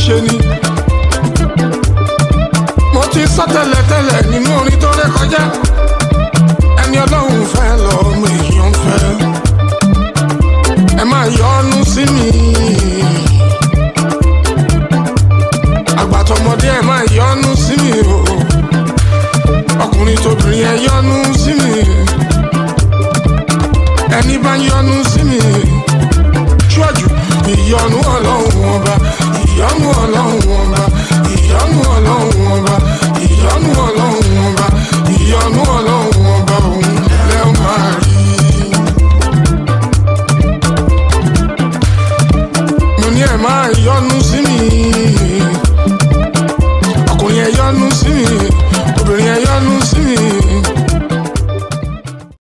ṣe ni. mo ti sọ tẹ́lẹ̀tẹ́lẹ̀ nínú orin tó ré kọjá ẹni ọlọ́run fẹ́ lọ́mọ èèyàn fẹ́ ẹ máa yọnu sí mi. àgbàtọmọdé ẹ máa yọnu sí mi o ọkùnrin tóbìnrin ẹ yọnu sí mi ẹni bá yọnu sí mi ṣíwájú ìyọnu ọlọ́run ọba ìyọnu ọlọ́run ọba ìyọnu ọlọ́run ọba ìyọnu ọlọ́run ọba ìyọnu ọlọ́run ọba òun lẹ́ máa rí. mo ní ẹ máa yọnu sí mi ọkùnrin ẹ yọnu sí mi